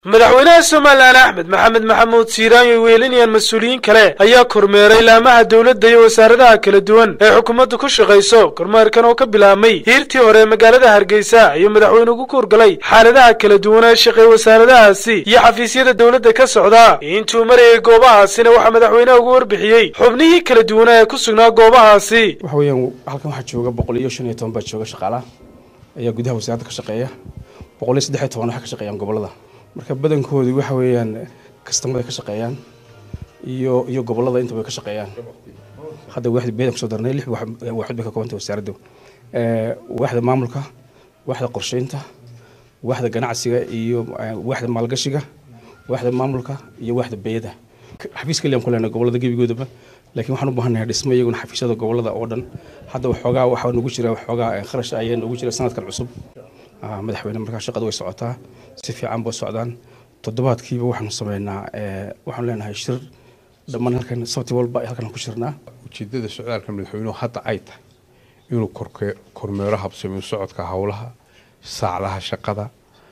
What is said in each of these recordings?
madaxweynaha somalilan axmed maxamed maxamuud siiraan iyo weelinayaan mas-uuliyiin kale ayaa kormeeray laamaha dowladda iyo wasaaradaha kala duwan ee xukuumaddu ku shaqayso kormeerkan oo ka bilaabmay hiirtii hore ee magaalada hargeysa ayuu madaxweynuhu ku kuurgalay xaaladaha kala duwan ee shaqeey wasaaradahaasi iyo xafiisyada dowladda ka socda intuu marayay goobahaasina waxaa madaxweynaha ugu warbixiyey xubnihii kala duwanaa ee ku sugnaa goobahaasi waxa weeyaan halkan waxaa jooga boqol iyo shan iyo toban baa jooga shaqaalaha ayaa gudaha wasaaradda ka shaqeeya boqol iyo saddex iyo toban waxay ka shaqeeyaan gobollada marka badankoodu waxa weeyaan kastamada ka shaqeeyaan iyo iyo gobollada intaba ka shaqeeyaan hadda waaxda beedan kusoo darnay lix waaxood bay ka koobantay wasaaraddu waaxda maamulka waaxda qorsheynta waaxda ganacsiga iyo waaxda maalgashiga waaxda maamulka iyo waaxda beeyada xafiis kaliyan ku leenahay gobollada gebigoodaba laakiin waxaan u baahanahay dhismo iyaguna xafiisyada gobollada oo dhan hadda waxoogaa waxaa nagu jira waxoogaa kharash ayaa nagu jira sanadkan cusub madaxweyne markaa shaqadu way socotaa si fiican bay socdaan toddobaadkiiba waxaanu sameynaa waxaanu leenahay shir dhammaan halkan sabti walba halkan ku shirnaa ujeedada socdaalka madaxweynuhu hadda ay tahay inuu kormeero habsamiyo socodka howlaha saacadaha shaqada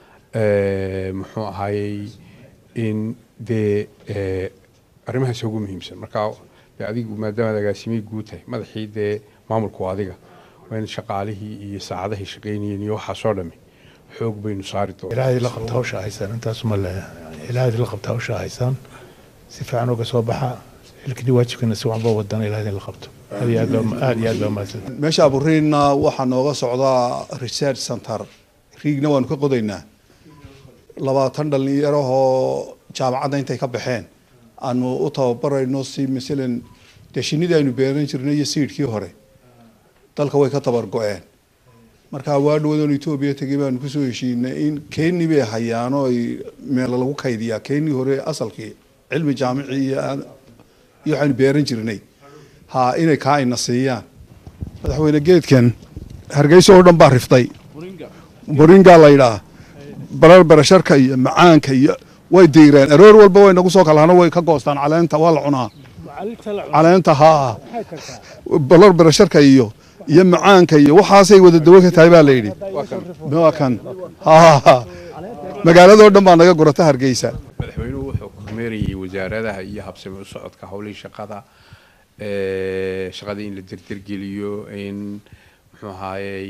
muxuu ahaayey in dee arrimahaas ugu muhiimsan markaa dee adigu maadaamaad agaasimay guud tahay madaxii dee maamulku adiga waa in shaqaalihii iyo saacadahay shaqaynayeen iyo waxaasoo dhami xoog baynu saari doonaa ilaahay la qabta hawsha haysaan intaasuma le ilaahay la qabta hawsha haysaan si fiican uga soo baxa xilkii waajibkana si waxba wadana ilaahay la qabto aad iyo aad iyo aad baa mahadsan meesha aburiinna waxaa nooga socdaa research center riigna waanu ka qodaynaa labaatan dhalinyarahoo jaamacadda intay ka baxeen aanu u tababarayno si masalan dee shinidii aynu beeran jirnay iyo siidhkii hore dalka way ka tabar go-een markaa waa dhawadoon etoobiya tegay baanu kusoo heshiinay in keni bay hayaan oo ay meelo lagu kaydiyaa keni hore asalkii cilmi jaamici iyo iyo waxaynu beeran jirnay ha inay kaa ina siiyaan madaxweyne geedkan hargeysa oo dhan baa riftay boringa la yidhaah barar barasharka iyo macaanka iyo way diireen aroor walba way nagu soo kalahano way ka goostaan caleenta waa la cunaa caleenta haa barar barasharka iyo iyo macaanka iyo waxaasay wada dawo ka tahay baa la yidhi waa kan magaaladoo dhan baa naga gurata hargeysa madaxweynuhu wuxuu kormeerayay wasaaradaha iyo habsami u socodka howlihii shaqada shaqadii in la derdergeliyo in muxuu ahaayey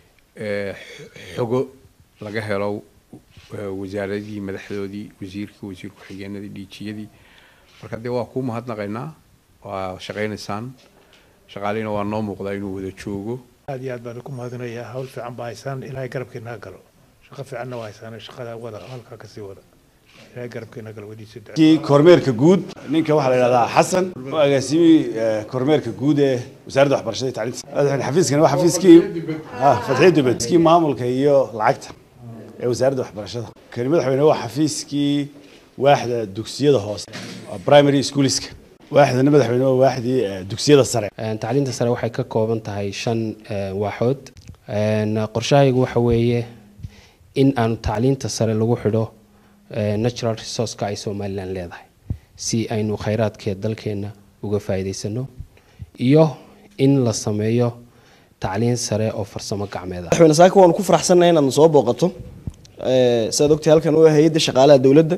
xogo laga helo wasaaradihii madaxdoodii wasiirkii wasiir ku-xigeenadii dhiijiyadii marka dee waa kuu mahadnaqaynaa waa shaqaynaysaan shaqaalihina waa noo muuqdaa inuu wada joogo aad iyo aad baan ku mahadinayaa hawl fiican baa haysaan ilaahay garabkeena galo shaqo fiicanna waa haysaan shaqada wada halkaa kasii wada ilaahay garabkeena galo wadiisa kii kormeerka guud ninka waxaa la yidhahdaa xasan oo agaasimi kormeerka guud ee wasaaradda waxbarashada iyo tacliinta xafiiskani waa xafiiskii fatxiyo dubed kii maamulka iyo lacagta ee wasaaradda waxbarashada kani madaxweyne waa xafiiskii waaxda dugsiyada hoose primary schoolska waaxdana madaxweyne waa waaxdii dugsiyada sare tacliinta sare waxay ka kooban tahay shan waaxood qorshahaygu waxa weeye in aanu tacliinta sare lagu xidho natural resourceka ay somalilan leedahay si aynu khayraadkeed dalkeena uga faa'iidaysano iyo in la sameeyo tacliin sare oo farsamo gacmeed ah madaxweyne saaka waanu ku faraxsannahay inaad soo booqato sidaad ogtahay halkan waa hay-adda shaqaalaha dowladda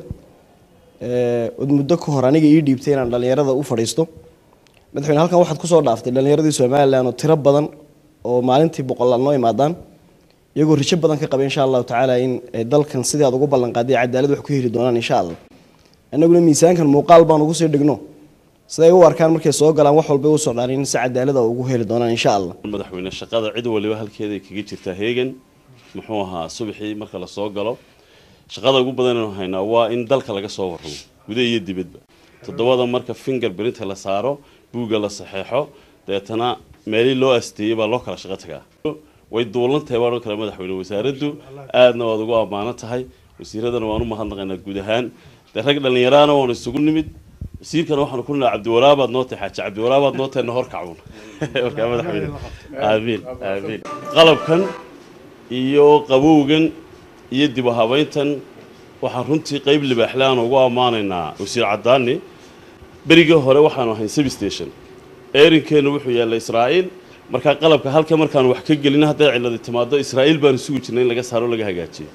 od muddo ka hor aniga ii dhiibtay inaan dhalinyarada u fadhiisto madaxweyne halkan waxaad kusoo dhaaftay dhalinyaradii somalilan oo tiro badan oo maalintii boqolaal noo imaadaan iyagoo rijo badan ka qaba insha allahu tacaala in dalkan sidii aad ugu ballanqaaday cadaalad wax ku heli doonaan insha allah annaguna miisaankan muuqaal baan ugu sii dhigno siday u arkaan markay soo galaan wax walbay u socdaan in si cadaalada ugu heli doonaan insha allah madaxweyne shaqada cid waliba halkeeday kaga jirtaa heegan muxuu ahaa subaxii marka la soo galo shaqada ugu badan aynu haynaa waa in dalka laga soo warramo gudaha iyo dibadba toddobada marka finger printa la saaro buugga la saxeexo deetana meelii loo asteeyey baa loo kala shaqo tagaa way duulan tahay baan oo kale madaxweyne wasaaraddu aadna waad ugu ammaanan tahay wasiiradana waan u mahadnaqaynaa guud ahaan dee rag dhallinyaraana waanu isugu nimid wasiirkana waxaanu ku nidhaa cabdiwaraabaad noo tahay xaaji cabdiwaraabaad noo tahay nahor kacun markaa madaxweyne aamiin aamiin qalabkan iyo qabowgan iyo dib u habayntan waxaan runtii qeyb libaaxle aan ugu ammaanaynaa wasiir cadaani berigii hore waxaanu ahayn substation eerinkeennu wuxuu yaallay israa'iil markaa qalabka halka markaanu wax ka gelin hadday ciladi timaado israa'iil baanu sugi jirnay in laga saaro laga hagaajiyo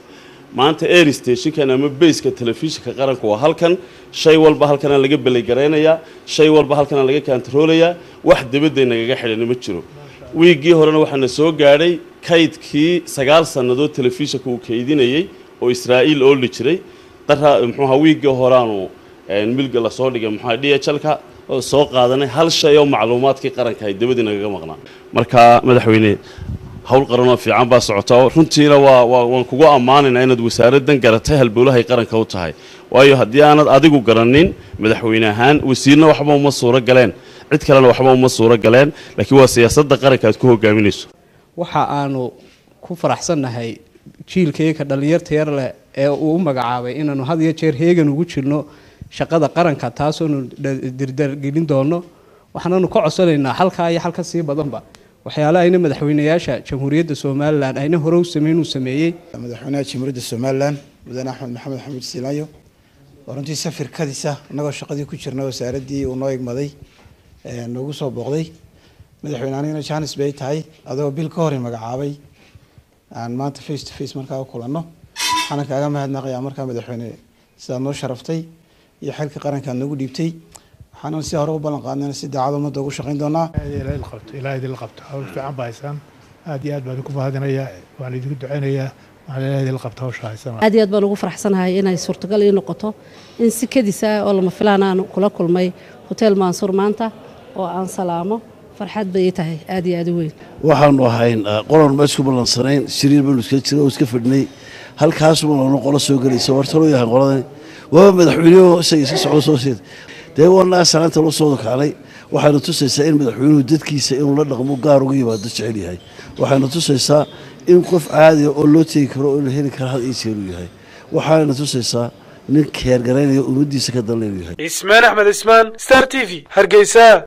maanta air stationkan ama bayska telefishinka qaranka waa halkan shay walba halkana laga belaygaraynayaa shay walba halkana laga kantaroolayaa wax dabadday nagaga xidhani ma jiro wiiggii horena waxaana soo gaadhay kaydkii sagaal sannadood telefishinka uu kaydinayey oo israa'iil ooli jiray dara muxuuha wiiggii horaanu milga lasoo dhigay muxuha d h lka oo soo qaadanay hal shay oo macluumaadkii qaranka ay dabadii nagaga maqnaa marka madaxweyne hawl qaranoo fiican baa socota runtiina waa waa waan kugu ammaanaynaa inaad wasaaraddan garatay halbowlahay qaranka u tahay waayo haddii aanad adigu garanin madaxweyne ahaan wasiirna waxba uma suuro galeen cid kalena waxba uma suuro galeen laakiin waa siyaasadda qaranka aad ku hogaaminayso waxa aanu ku faraxsannahay jiilkayga dhallinyarta yar leh ee uu u magacaabay inaanu had iyo jeer heegan ugu jirno shaqada qaranka taasoonu dirdargelin doono waxaananu ka codsanaynaa halkaa iyo halka sii badanba waxyaale ayna madaxweynayaasha jamhuuriyadda somalilan ayna hore u sameyn uu sameeyey madaxweynaha jamhuuriyadda somalilan mudane axmed maxamed xamuud siilaanyo oo runtii safirkadiisa innagoo shaqadii ku jirna wasaaraddii uu noo igmaday noogu soo booqday madaxweyne anigana janis bay tahay adoo bil ka hor i magacaabay aan maanta face to face markaa u kulanno waxaana kaaga mahadnaqayaa markaa madaxweyne sidaad noo sharaftay iyo xilka qaranka aad noogu dhiibtay waxaanan si hore u ballan qaadnayna si daacad ummadda ugu shaqayn doonaa qabto ilaa idinla qabto hawl fiican baa haysaan aad iyo aad baan idinku mahadinayaa waan idinku ducaynayaa waxaan ilaa idinla qabto hawsha haysana aad iyo aad baan ugu faraxsanahay inay suurtagal ii noqoto in si kadis ah oo lama filaan aan kula kulmay hotel mansuur maanta oo aan salaamo farxad bay ii tahay aad iyo aad u weyn waxaanu ahayn qolan ma isku ballansanayn shiriir baanu iska jira oo iska fadhinay halkaasuma lanu qolo soo gelaysa wartaloo yahay qoladani waaba madaxweynuhu isaga iska socdo soo siid dee wanaa salaanta loo soo kacnay waxayna tusaysaa in madaxweynuhu dadkiisa inuu la dhaqmo gaar uga yimaado jecel yahay waxayna tusaysaa in qof caadiga oo loo tegi karo oo la heli kara had iyo jeer uu yahay waxayna tusaysaa nin keergaraynaya ummaddiisa ka dalna inuu yahay ismaan axmed ismaan star t v hargeysa